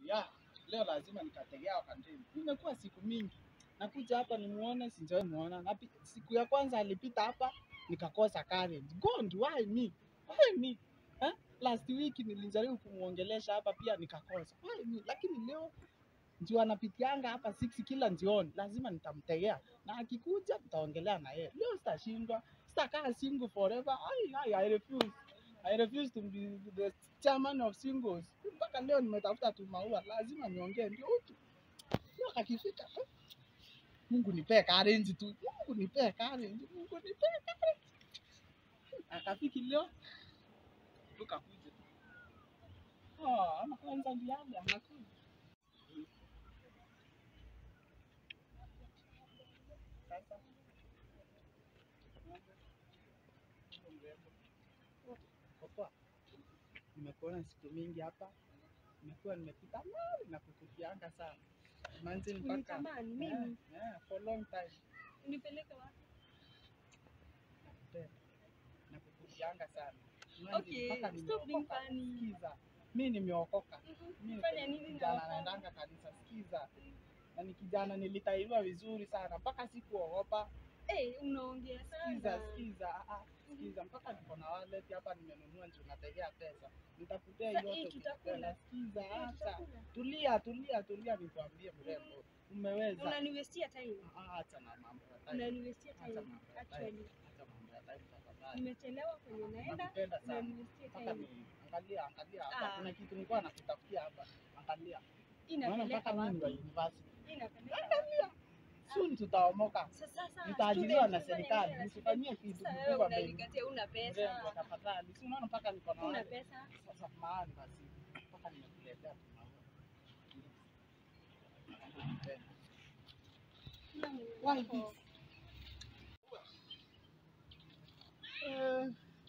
ya leo lazima nikategea wakandeni. Imekuwa siku mingi nakuja hapa nimuone, sijawahi muona. Napi, siku ya kwanza alipita hapa nikakosa courage. God, why me? Why me? Eh? Last week nilijaribu kumuongelesha hapa pia nikakosa. Why me? Lakini leo ndio anapitianga hapa 6 kila njioni, lazima nitamtegea na akikuja nitaongelea na yeye. Leo sitashindwa, sitakaa single forever. Ai, ai, I refuse. I refuse to be the chairman of singles. Mpaka leo nimetafuta tu maua, lazima niongee ndio utu. Leo kakifika, eh, Mungu nipee courage tu, Mungu nipee courage, Mungu nipee courage. Akafiki leo tukakuja. Oh, ama kwanza ndiaje anakuja. Sasa Popoa, nimekuona siku mingi hapa, nimekuwa nimepita mbali na kukufianga sana manzi mpaka Unitamani mimi Eh, eh, for long time unipeleke wapi? nakupenda na kukufianga sana Manzi, Okay, mpaka stop being nimeokoka. funny. Sikiza, mi nimeokoka, Mhm. mi Fanya nini na kijana wako? naendanga kanisa. Sikiza, na ni kijana nilitahiriwa vizuri sana mpaka sikuogopa. Eh, unaongea Sikiza, sana. sikiza, ah, ah, sikiza, mpaka niko na wallet hapa nimenunua, ndio nategea pesa, nitakutea Sasa hii yote tutakula. ukipenda. Sikiza, Eh, acha, tutakula. tulia, tulia, tulia, nikwambie mrembo, umeweza. Unaniwestia time. Ah, Acha na mambo ya time, Unaniwestia acha time. mambo ya time, Actually, acha mambo ya time tafadhali. nimechelewa kwenye naenda. Nakupenda sana. Unaniwestia Mpaka time. ni angalia, angalia hapa, Ah. kuna kitu nilikuwa nakutafutia hapa, angalia. Unaona Inapeleka mpaka mimi ni wa wapi? university. Inapeleka Soon tutaomoka. Sasa sasa Nitaajiriwa na student, serikali, fanya nisifanyie kitu Sasa wewe kikubwa mbele. unanikatia una Mrembo, pesa. tafadhali. Si unaona mpaka niko na Una wale. pesa. Sasa mahali basi. Mpaka nimekuletea tu maua. Why this? Eh,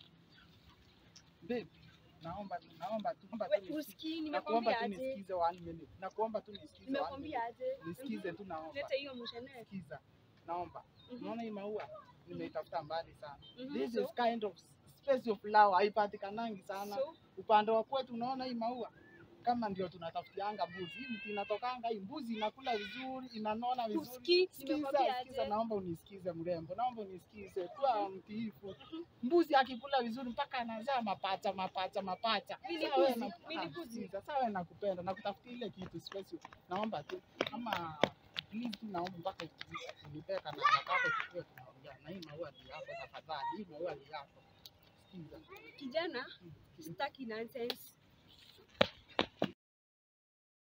babe, naomba tu, naomba tu, naomba tu We, nisikize. usikii Nakuomba nimekwambia tu aje? nisikize one minute. Nakuomba tu nisikize one Nimekwambia minute. aje? Nisikize tu naomba. Leta hiyo mshane. Sikiza. Naomba. Mhm. Unaona hii maua? Nimeitafuta mbali sana. Mhm, This so- is kind of space of flower haipatikanangi sana. so, Upande wa kwetu unaona hii maua kama ndio tunatafutianga mbuzi. Hii mti inatokanga hii mbuzi inakula vizuri, inanona vizuri. Usikii, Sikiza, nimekwambia sikiza, aje? naomba unisikize mrembo, naomba unisikize. Kuwa mtiifu. Mbuzi akikula vizuri mpaka anazaa mapacha mapacha mapacha. Mini Sawa, mbuzi, na- mini ah, mbuzi. sikiza, sawa, nakupenda, nakutafutia ile kitu special. Naomba tu ama please tu naomba mpaka unipeka na kako tukue tunaongea. Na hii maua ni yako tafadhali, hii maua ni yako. Sikiza. kijana, sitaki nonsense.